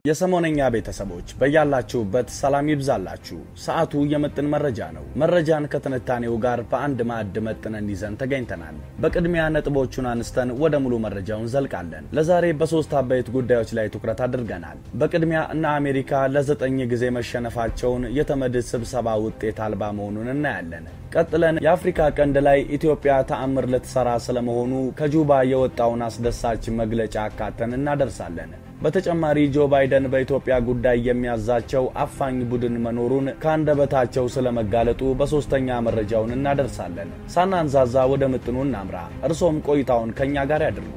የሰሞነኛ ቤተሰቦች በያላችሁበት ሰላም ይብዛላችሁ። ሰዓቱ የምጥን መረጃ ነው። መረጃን ከትንታኔው ጋር በአንድ ማዕድ መጥነን ይዘን ተገኝተናል። በቅድሚያ ነጥቦቹን አንስተን ወደ ሙሉ መረጃውን ዘልቃለን። ለዛሬ በሶስት አበይት ጉዳዮች ላይ ትኩረት አድርገናል። በቅድሚያ እነ አሜሪካ ለዘጠኝ ጊዜ መሸነፋቸውን የተመድ ስብሰባ ውጤት አልባ መሆኑን እናያለን። ቀጥለን የአፍሪካ ቀንድ ላይ ኢትዮጵያ ተአምር ልትሰራ ስለመሆኑ ከጁባ የወጣውን አስደሳች መግለጫ አካተን እናደርሳለን። በተጨማሪ ጆ ባይደን በኢትዮጵያ ጉዳይ የሚያዛቸው አፋኝ ቡድን መኖሩን ከአንደበታቸው ስለመጋለጡ በሶስተኛ መረጃውን እናደርሳለን። ሳናንዛዛ ወደ ምጥኑ እናምራ። እርሶም ቆይታውን ከእኛ ጋር ያድርጉ።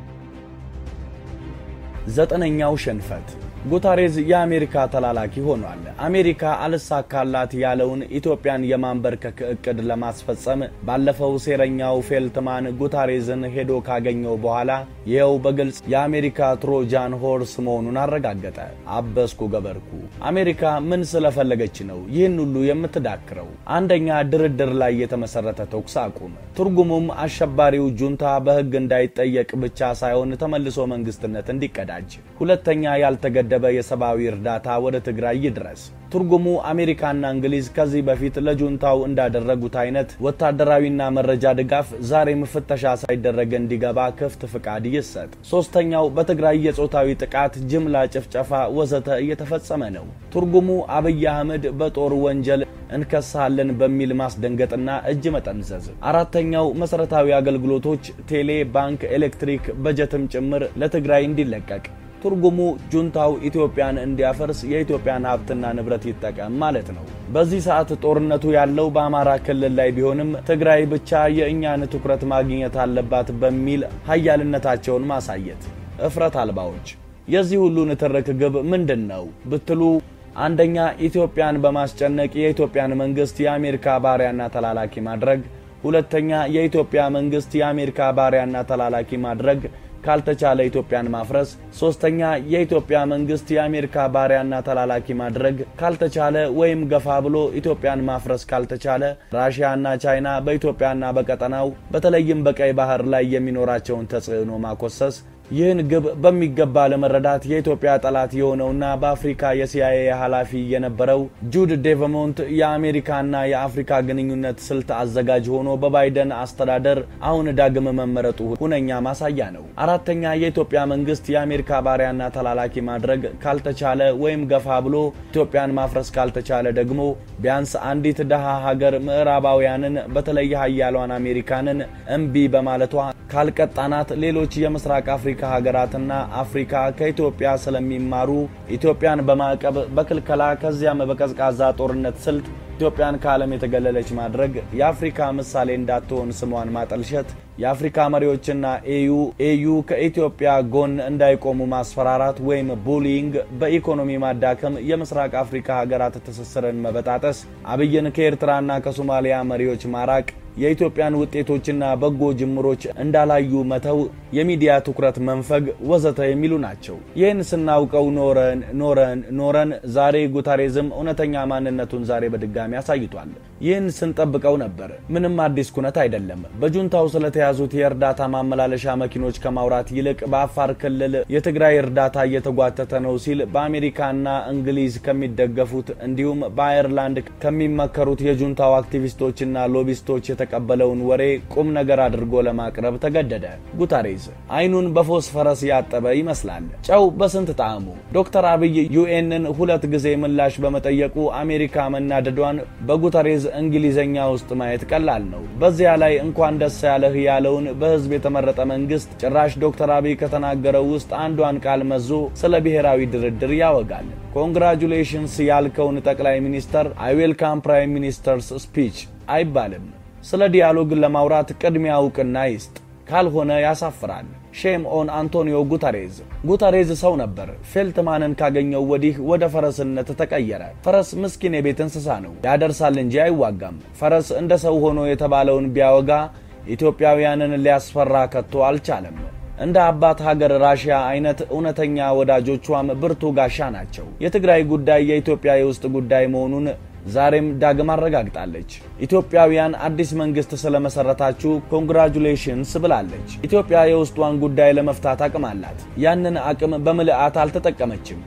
ዘጠነኛው ሽንፈት ጉተሬዝ የአሜሪካ ተላላኪ ሆኗል። አሜሪካ አልሳካላት ያለውን ኢትዮጵያን የማንበርከክ እቅድ ለማስፈጸም ባለፈው ሴረኛው ፌልትማን ጉተሬዝን ሄዶ ካገኘው በኋላ ይኸው በግልጽ የአሜሪካ ትሮጃን ሆርስ መሆኑን አረጋገጠ። አበስኩ ገበርኩ። አሜሪካ ምን ስለፈለገች ነው ይህን ሁሉ የምትዳክረው? አንደኛ ድርድር ላይ የተመሰረተ ተኩስ አቁም፣ ትርጉሙም አሸባሪው ጁንታ በሕግ እንዳይጠየቅ ብቻ ሳይሆን ተመልሶ መንግስትነት እንዲቀዳጅ። ሁለተኛ ያልተገ ደበ የሰብአዊ እርዳታ ወደ ትግራይ ይድረስ። ትርጉሙ አሜሪካና እንግሊዝ ከዚህ በፊት ለጁንታው እንዳደረጉት አይነት ወታደራዊና መረጃ ድጋፍ ዛሬም ፍተሻ ሳይደረግ እንዲገባ ክፍት ፍቃድ ይሰጥ። ሶስተኛው በትግራይ የጾታዊ ጥቃት፣ ጅምላ ጭፍጨፋ ወዘተ እየተፈጸመ ነው። ትርጉሙ አብይ አህመድ በጦር ወንጀል እንከሳለን በሚል ማስደንገጥና እጅ መጠምዘዝ። አራተኛው መሰረታዊ አገልግሎቶች፣ ቴሌ፣ ባንክ፣ ኤሌክትሪክ፣ በጀትም ጭምር ለትግራይ እንዲለቀቅ ትርጉሙ ጁንታው ኢትዮጵያን እንዲያፈርስ የኢትዮጵያን ሀብትና ንብረት ይጠቀም ማለት ነው። በዚህ ሰዓት ጦርነቱ ያለው በአማራ ክልል ላይ ቢሆንም ትግራይ ብቻ የእኛን ትኩረት ማግኘት አለባት በሚል ሀያልነታቸውን ማሳየት። እፍረት አልባዎች የዚህ ሁሉ ንትርክ ግብ ምንድን ነው ብትሉ አንደኛ ኢትዮጵያን በማስጨነቅ የኢትዮጵያን መንግስት የአሜሪካ ባሪያና ተላላኪ ማድረግ፣ ሁለተኛ የኢትዮጵያ መንግስት የአሜሪካ ባሪያና ተላላኪ ማድረግ ካልተቻለ ኢትዮጵያን ማፍረስ፣ ሶስተኛ የኢትዮጵያ መንግስት የአሜሪካ ባሪያና ተላላኪ ማድረግ ካልተቻለ ወይም ገፋ ብሎ ኢትዮጵያን ማፍረስ ካልተቻለ ራሽያና ቻይና በኢትዮጵያና በቀጠናው በተለይም በቀይ ባህር ላይ የሚኖራቸውን ተጽዕኖ ማኮሰስ። ይህን ግብ በሚገባ ለመረዳት የኢትዮጵያ ጠላት የሆነውና በአፍሪካ የሲአይኤ ኃላፊ የነበረው ጁድ ዴቨሞንት የአሜሪካና የአፍሪካ ግንኙነት ስልት አዘጋጅ ሆኖ በባይደን አስተዳደር አሁን ዳግም መመረጡ ሁነኛ ማሳያ ነው። አራተኛ የኢትዮጵያ መንግስት የአሜሪካ ባሪያና ተላላኪ ማድረግ ካልተቻለ ወይም ገፋ ብሎ ኢትዮጵያን ማፍረስ ካልተቻለ ደግሞ ቢያንስ አንዲት ደሃ ሀገር ምዕራባውያንን በተለይ ሀያሏን አሜሪካንን እምቢ በማለቷ ካልቀጣናት ሌሎች የምስራቅ አፍሪካ ሀገራትና አፍሪካ ከኢትዮጵያ ስለሚማሩ ኢትዮጵያን በማዕቀብ በክልከላ ከዚያም በቀዝቃዛ ጦርነት ስልት ኢትዮጵያን ከዓለም የተገለለች ማድረግ፣ የአፍሪካ ምሳሌ እንዳትሆን ስሟን ማጠልሸት፣ የአፍሪካ መሪዎችና ኤዩ ኤዩ ከኢትዮጵያ ጎን እንዳይቆሙ ማስፈራራት ወይም ቡሊንግ፣ በኢኮኖሚ ማዳከም፣ የምስራቅ አፍሪካ ሀገራት ትስስርን መበጣጠስ፣ አብይን ከኤርትራና ከሶማሊያ መሪዎች ማራቅ የኢትዮጵያን ውጤቶችና በጎ ጅምሮች እንዳላዩ መተው፣ የሚዲያ ትኩረት መንፈግ ወዘተ የሚሉ ናቸው። ይህን ስናውቀው ኖረን ኖረን ኖረን ዛሬ ጉተሬዝም እውነተኛ ማንነቱን ዛሬ በድጋሚ አሳይቷል። ይህን ስንጠብቀው ነበር። ምንም አዲስ ኩነት አይደለም። በጁንታው ስለተያዙት የእርዳታ ማመላለሻ መኪኖች ከማውራት ይልቅ በአፋር ክልል የትግራይ እርዳታ እየተጓተተ ነው ሲል በአሜሪካና እንግሊዝ ከሚደገፉት እንዲሁም በአየርላንድ ከሚመከሩት የጁንታው አክቲቪስቶችና ሎቢስቶች የተቀበለውን ወሬ ቁም ነገር አድርጎ ለማቅረብ ተገደደ። ጉተሬዝ አይኑን በፎስፈረስ ያጠበ ይመስላል። ጨው በስንት ጣዕሙ። ዶክተር አብይ ዩኤንን ሁለት ጊዜ ምላሽ በመጠየቁ አሜሪካ መናደዷን በጉተሬዝ እንግሊዘኛ ውስጥ ማየት ቀላል ነው። በዚያ ላይ እንኳን ደስ ያለህ ያለውን በህዝብ የተመረጠ መንግስት ጭራሽ ዶክተር አብይ ከተናገረው ውስጥ አንዷን ቃል መዞ ስለ ብሔራዊ ድርድር ያወጋል። ኮንግራጁሌሽንስ ያልከውን ጠቅላይ ሚኒስተር አይ ዌልካም ፕራይም ሚኒስተርስ ስፒች አይባልም። ስለ ዲያሎግ ለማውራት ቅድሚያ እውቅና ይስጥ፣ ካልሆነ ያሳፍራል። ሼም ኦን አንቶኒዮ ጉተሬዝ። ጉተሬዝ ሰው ነበር። ፌልትማንን ካገኘው ወዲህ ወደ ፈረስነት ተቀየረ። ፈረስ ምስኪን የቤት እንስሳ ነው፣ ያደርሳል እንጂ አይዋጋም። ፈረስ እንደ ሰው ሆኖ የተባለውን ቢያወጋ ኢትዮጵያውያንን ሊያስፈራ ከቶ አልቻለም። እንደ አባት ሀገር ራሽያ አይነት እውነተኛ ወዳጆቿም ብርቱ ጋሻ ናቸው። የትግራይ ጉዳይ የኢትዮጵያ የውስጥ ጉዳይ መሆኑን ዛሬም ዳግም አረጋግጣለች። ኢትዮጵያውያን አዲስ መንግስት ስለመሰረታችሁ ኮንግራጁሌሽንስ ብላለች። ኢትዮጵያ የውስጧን ጉዳይ ለመፍታት አቅም አላት። ያንን አቅም በምልአት አልተጠቀመችም።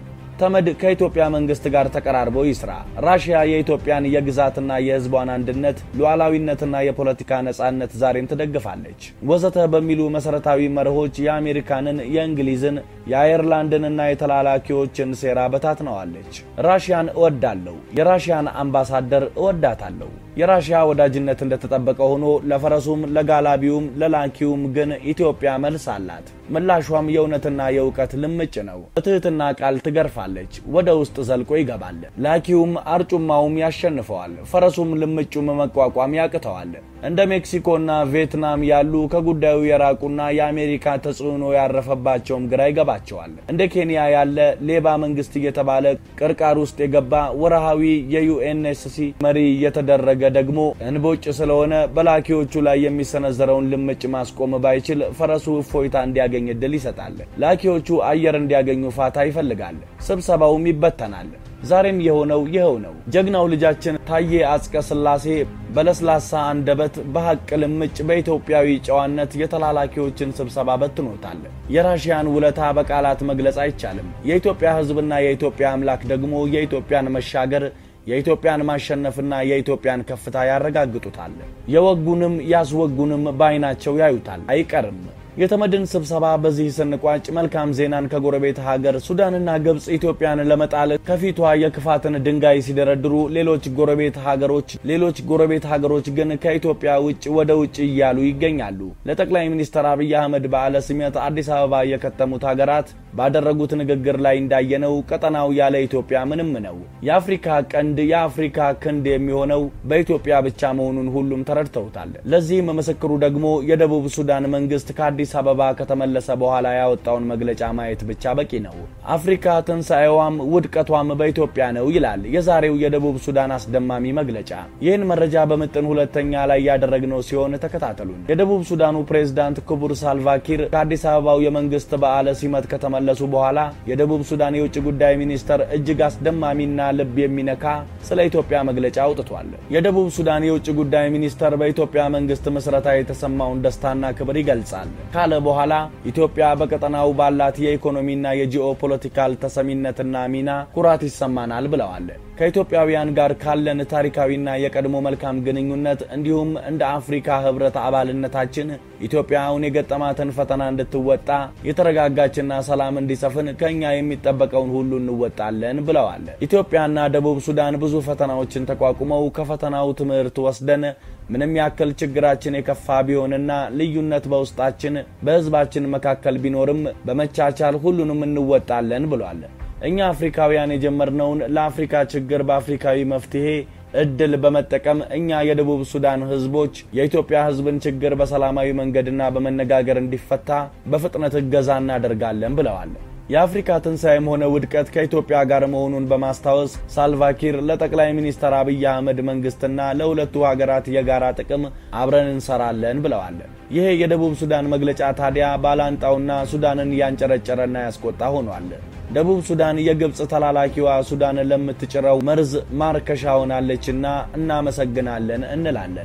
ተመድ ከኢትዮጵያ መንግስት ጋር ተቀራርቦ ይስራ። ራሽያ የኢትዮጵያን የግዛትና የህዝቧን አንድነት ሉዓላዊነትና የፖለቲካ ነጻነት ዛሬም ትደግፋለች ወዘተ በሚሉ መሰረታዊ መርሆች የአሜሪካንን፣ የእንግሊዝን፣ የአየርላንድንና የተላላኪዎችን ሴራ በታትነዋለች። ራሽያን እወዳለሁ፣ የራሽያን አምባሳደር እወዳታለሁ። የራሽያ ወዳጅነት እንደተጠበቀ ሆኖ ለፈረሱም ለጋላቢውም ለላኪውም ግን ኢትዮጵያ መልስ አላት። ምላሿም የእውነትና የእውቀት ልምጭ ነው። በትህትና ቃል ትገርፋለች፣ ወደ ውስጥ ዘልቆ ይገባል። ላኪውም አርጩማውም ያሸንፈዋል፣ ፈረሱም ልምጩም መቋቋም ያቅተዋል። እንደ ሜክሲኮና ቪየትናም ያሉ ከጉዳዩ የራቁና የአሜሪካ ተጽዕኖ ያረፈባቸውም ግራ ይገባቸዋል። እንደ ኬንያ ያለ ሌባ መንግስት እየተባለ ቅርቃር ውስጥ የገባ ወርሃዊ የዩኤንኤስሲ መሪ እየተደረገ ደግሞ እንቦጭ ስለሆነ በላኪዎቹ ላይ የሚሰነዘረውን ልምጭ ማስቆም ባይችል ፈረሱ እፎይታ እንዲያገኝ እድል ይሰጣል። ላኪዎቹ አየር እንዲያገኙ ፋታ ይፈልጋል። ስብሰባውም ይበተናል። ዛሬም የሆነው ይኸው ነው። ጀግናው ልጃችን ታዬ አጽቀ ሥላሴ በለስላሳ አንደበት በሐቅ ልምጭ በኢትዮጵያዊ ጨዋነት የተላላኪዎችን ስብሰባ በትኖታል። የራሽያን ውለታ በቃላት መግለጽ አይቻልም። የኢትዮጵያ ሕዝብና የኢትዮጵያ አምላክ ደግሞ የኢትዮጵያን መሻገር የኢትዮጵያን ማሸነፍና የኢትዮጵያን ከፍታ ያረጋግጡታል። የወጉንም ያስወጉንም በዓይናቸው ያዩታል፣ አይቀርም። የተመድን ስብሰባ በዚህ ስንቋጭ መልካም ዜናን ከጎረቤት ሀገር ሱዳንና ግብፅ ኢትዮጵያን ለመጣል ከፊቷ የክፋትን ድንጋይ ሲደረድሩ ሌሎች ጎረቤት ሀገሮች ሌሎች ጎረቤት ሀገሮች ግን ከኢትዮጵያ ውጭ ወደ ውጭ እያሉ ይገኛሉ። ለጠቅላይ ሚኒስትር አብይ አህመድ በዓለ ሲመት አዲስ አበባ የከተሙት ሀገራት ባደረጉት ንግግር ላይ እንዳየነው ቀጠናው ያለ ኢትዮጵያ ምንም ነው። የአፍሪካ ቀንድ የአፍሪካ ክንድ የሚሆነው በኢትዮጵያ ብቻ መሆኑን ሁሉም ተረድተውታል። ለዚህም ምስክሩ ደግሞ የደቡብ ሱዳን መንግስት ከአዲስ አበባ ከተመለሰ በኋላ ያወጣውን መግለጫ ማየት ብቻ በቂ ነው። አፍሪካ ትንሣኤዋም ውድቀቷም በኢትዮጵያ ነው ይላል የዛሬው የደቡብ ሱዳን አስደማሚ መግለጫ። ይህን መረጃ በምጥን ሁለተኛ ላይ ያደረግነው ሲሆን ተከታተሉን። የደቡብ ሱዳኑ ፕሬዝዳንት ክቡር ሳልቫኪር ከአዲስ አበባው የመንግስት በዓለ ሲመት ከተመለሱ በኋላ የደቡብ ሱዳን የውጭ ጉዳይ ሚኒስተር እጅግ አስደማሚና ልብ የሚነካ ስለ ኢትዮጵያ መግለጫ አውጥቷል። የደቡብ ሱዳን የውጭ ጉዳይ ሚኒስተር በኢትዮጵያ መንግስት ምስረታ የተሰማውን ደስታና ክብር ይገልጻል ካለ በኋላ ኢትዮጵያ በቀጠናው ባላት የኢኮኖሚና የጂኦ ፖለቲካል ተሰሚነትና ሚና ኩራት ይሰማናል ብለዋል። ከኢትዮጵያውያን ጋር ካለን ታሪካዊና የቀድሞ መልካም ግንኙነት እንዲሁም እንደ አፍሪካ ህብረት አባልነታችን ኢትዮጵያ አሁን የገጠማትን ፈተና እንድትወጣ የተረጋጋችና ሰላም እንዲሰፍን ከእኛ የሚጠበቀውን ሁሉ እንወጣለን ብለዋል። ኢትዮጵያና ደቡብ ሱዳን ብዙ ፈተናዎችን ተቋቁመው ከፈተናው ትምህርት ወስደን ምንም ያክል ችግራችን የከፋ ቢሆንና ልዩነት በውስጣችን በህዝባችን መካከል ቢኖርም በመቻቻል ሁሉንም እንወጣለን ብሏል። እኛ አፍሪካውያን የጀመርነውን ለአፍሪካ ችግር በአፍሪካዊ መፍትሄ እድል በመጠቀም እኛ የደቡብ ሱዳን ህዝቦች የኢትዮጵያ ህዝብን ችግር በሰላማዊ መንገድና በመነጋገር እንዲፈታ በፍጥነት እገዛ እናደርጋለን ብለዋል። የአፍሪካ ትንሣኤም ሆነ ውድቀት ከኢትዮጵያ ጋር መሆኑን በማስታወስ ሳልቫኪር ለጠቅላይ ሚኒስትር አብይ አህመድ መንግስትና ለሁለቱ ሀገራት የጋራ ጥቅም አብረን እንሰራለን ብለዋል። ይሄ የደቡብ ሱዳን መግለጫ ታዲያ ባላንጣውና ሱዳንን ያንጨረጨረና ያስቆጣ ሆኗል። ደቡብ ሱዳን የግብፅ ተላላኪዋ ሱዳን ለምትጭረው መርዝ ማርከሻ ሆናለችና እናመሰግናለን እንላለን።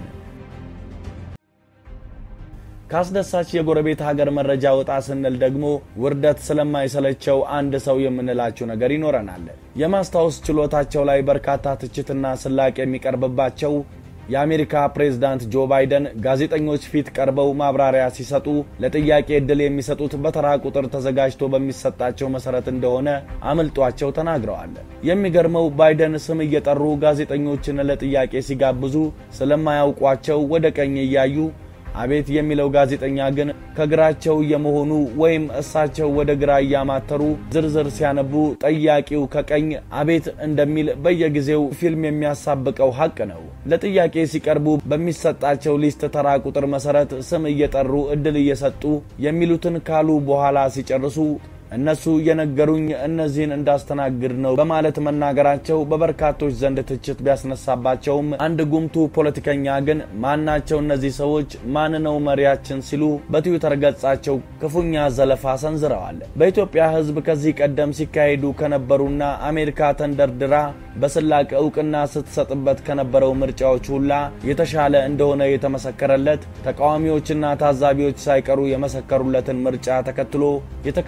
ካስደሳች የጎረቤት ሀገር መረጃ ወጣ ስንል ደግሞ ውርደት ስለማይሰለቸው አንድ ሰው የምንላቸው ነገር ይኖረናል። የማስታወስ ችሎታቸው ላይ በርካታ ትችትና ስላቅ የሚቀርብባቸው የአሜሪካ ፕሬዝዳንት ጆ ባይደን ጋዜጠኞች ፊት ቀርበው ማብራሪያ ሲሰጡ ለጥያቄ ዕድል የሚሰጡት በተራ ቁጥር ተዘጋጅቶ በሚሰጣቸው መሰረት እንደሆነ አምልጧቸው ተናግረዋል። የሚገርመው ባይደን ስም እየጠሩ ጋዜጠኞችን ለጥያቄ ሲጋብዙ ስለማያውቋቸው ወደ ቀኝ እያዩ አቤት የሚለው ጋዜጠኛ ግን ከግራቸው እየመሆኑ ወይም እሳቸው ወደ ግራ እያማተሩ ዝርዝር ሲያነቡ ጠያቂው ከቀኝ አቤት እንደሚል በየጊዜው ፊልም የሚያሳብቀው ሀቅ ነው። ለጥያቄ ሲቀርቡ በሚሰጣቸው ሊስት ተራ ቁጥር መሰረት ስም እየጠሩ እድል እየሰጡ የሚሉትን ካሉ በኋላ ሲጨርሱ እነሱ የነገሩኝ እነዚህን እንዳስተናግድ ነው በማለት መናገራቸው በበርካቶች ዘንድ ትችት ቢያስነሳባቸውም አንድ ጉምቱ ፖለቲከኛ ግን ማናቸው እነዚህ ሰዎች ማን ነው መሪያችን ሲሉ በትዊተር ገጻቸው ክፉኛ ዘለፋ ሰንዝረዋል። በኢትዮጵያ ሕዝብ ከዚህ ቀደም ሲካሄዱ ከነበሩና አሜሪካ ተንደርድራ በስላቅ እውቅና ስትሰጥበት ከነበረው ምርጫዎች ሁላ የተሻለ እንደሆነ የተመሰከረለት ተቃዋሚዎችና ታዛቢዎች ሳይቀሩ የመሰከሩለትን ምርጫ ተከትሎ የተከናወነው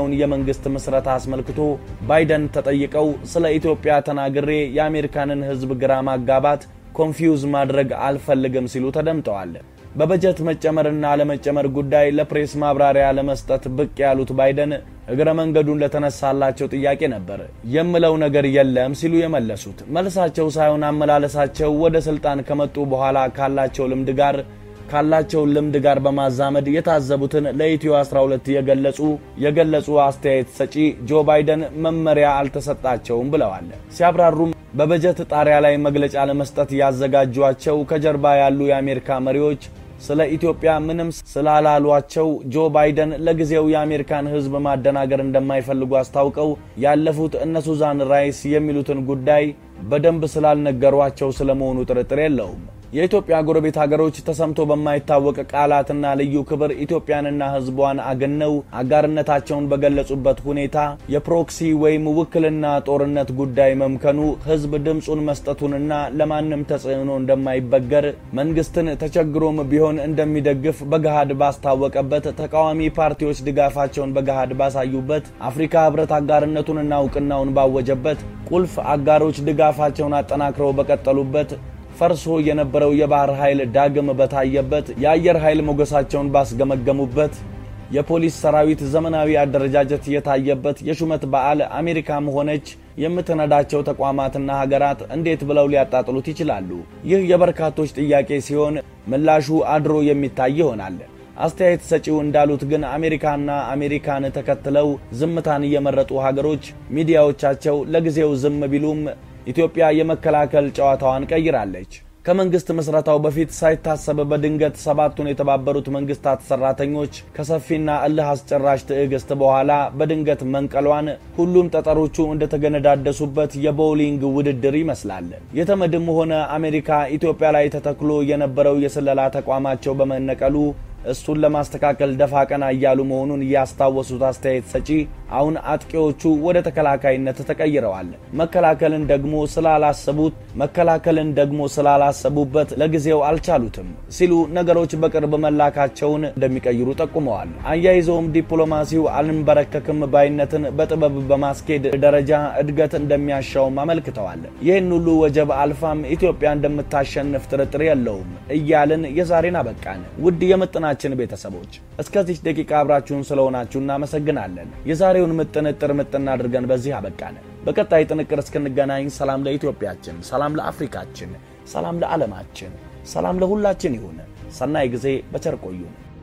የተጀመረውን የመንግስት ምስረታ አስመልክቶ ባይደን ተጠይቀው ስለ ኢትዮጵያ ተናግሬ የአሜሪካንን ሕዝብ ግራ ማጋባት ኮንፊውዝ ማድረግ አልፈልግም ሲሉ ተደምጠዋል። በበጀት መጨመርና አለመጨመር ጉዳይ ለፕሬስ ማብራሪያ ለመስጠት ብቅ ያሉት ባይደን እግረ መንገዱን ለተነሳላቸው ጥያቄ ነበር የምለው ነገር የለም ሲሉ የመለሱት። መልሳቸው ሳይሆን አመላለሳቸው ወደ ስልጣን ከመጡ በኋላ ካላቸው ልምድ ጋር ካላቸው ልምድ ጋር በማዛመድ የታዘቡትን ለኢትዮ 12 የገለጹ የገለጹ አስተያየት ሰጪ ጆ ባይደን መመሪያ አልተሰጣቸውም ብለዋል። ሲያብራሩም በበጀት ጣሪያ ላይ መግለጫ ለመስጠት ያዘጋጇቸው ከጀርባ ያሉ የአሜሪካ መሪዎች ስለ ኢትዮጵያ ምንም ስላላሏቸው ጆ ባይደን ለጊዜው የአሜሪካን ሕዝብ ማደናገር እንደማይፈልጉ አስታውቀው ያለፉት እነ ሱዛን ራይስ የሚሉትን ጉዳይ በደንብ ስላልነገሯቸው ስለመሆኑ ጥርጥር የለውም። የኢትዮጵያ ጎረቤት ሀገሮች ተሰምቶ በማይታወቅ ቃላትና ልዩ ክብር ኢትዮጵያንና ሕዝቧን አገነው አጋርነታቸውን በገለጹበት ሁኔታ የፕሮክሲ ወይም ውክልና ጦርነት ጉዳይ መምከኑ ሕዝብ ድምፁን መስጠቱንና ለማንም ተጽዕኖ እንደማይበገር መንግስትን ተቸግሮም ቢሆን እንደሚደግፍ በገሃድ ባስታወቀበት፣ ተቃዋሚ ፓርቲዎች ድጋፋቸውን በገሃድ ባሳዩበት፣ አፍሪካ ሕብረት አጋርነቱንና እውቅናውን ባወጀበት፣ ቁልፍ አጋሮች ድጋፋቸውን አጠናክረው በቀጠሉበት ፈርሶ የነበረው የባህር ኃይል ዳግም በታየበት የአየር ኃይል ሞገሳቸውን ባስገመገሙበት የፖሊስ ሰራዊት ዘመናዊ አደረጃጀት የታየበት የሹመት በዓል አሜሪካም ሆነች የምትነዳቸው ተቋማትና ሀገራት እንዴት ብለው ሊያጣጥሉት ይችላሉ? ይህ የበርካቶች ጥያቄ ሲሆን ምላሹ አድሮ የሚታይ ይሆናል። አስተያየት ሰጪው እንዳሉት ግን አሜሪካና አሜሪካን ተከትለው ዝምታን የመረጡ ሀገሮች ሚዲያዎቻቸው ለጊዜው ዝም ቢሉም ኢትዮጵያ የመከላከል ጨዋታዋን ቀይራለች። ከመንግስት ምስረታው በፊት ሳይታሰብ በድንገት ሰባቱን የተባበሩት መንግስታት ሰራተኞች ከሰፊና እልህ አስጨራሽ ትዕግስት በኋላ በድንገት መንቀሏን ሁሉም ጠጠሮቹ እንደተገነዳደሱበት የቦውሊንግ ውድድር ይመስላል። የተመድም ሆነ አሜሪካ ኢትዮጵያ ላይ ተተክሎ የነበረው የስለላ ተቋማቸው በመነቀሉ እሱን ለማስተካከል ደፋ ቀና እያሉ መሆኑን ያስታወሱት አስተያየት ሰጪ አሁን አጥቂዎቹ ወደ ተከላካይነት ተቀይረዋል። መከላከልን ደግሞ ስላላሰቡት መከላከልን ደግሞ ስላላሰቡበት ለጊዜው አልቻሉትም ሲሉ ነገሮች በቅርብ መላካቸውን እንደሚቀይሩ ጠቁመዋል። አያይዘውም ዲፕሎማሲው አልንበረከክም ባይነትን በጥበብ በማስኬድ ደረጃ እድገት እንደሚያሻውም አመልክተዋል። ይህን ሁሉ ወጀብ አልፋም ኢትዮጵያ እንደምታሸንፍ ጥርጥር የለውም እያልን የዛሬን አበቃን። ውድ የምጥና ችን ቤተሰቦች እስከዚህ ደቂቃ አብራችሁን ስለሆናችሁ እናመሰግናለን። የዛሬውን ምጥን እጥር ምጥን አድርገን በዚህ አበቃን። በቀጣይ ጥንቅር እስክንገናኝ ሰላም ለኢትዮጵያችን፣ ሰላም ለአፍሪካችን፣ ሰላም ለዓለማችን፣ ሰላም ለሁላችን ይሁን። ሰናይ ጊዜ በቸር ቆዩን።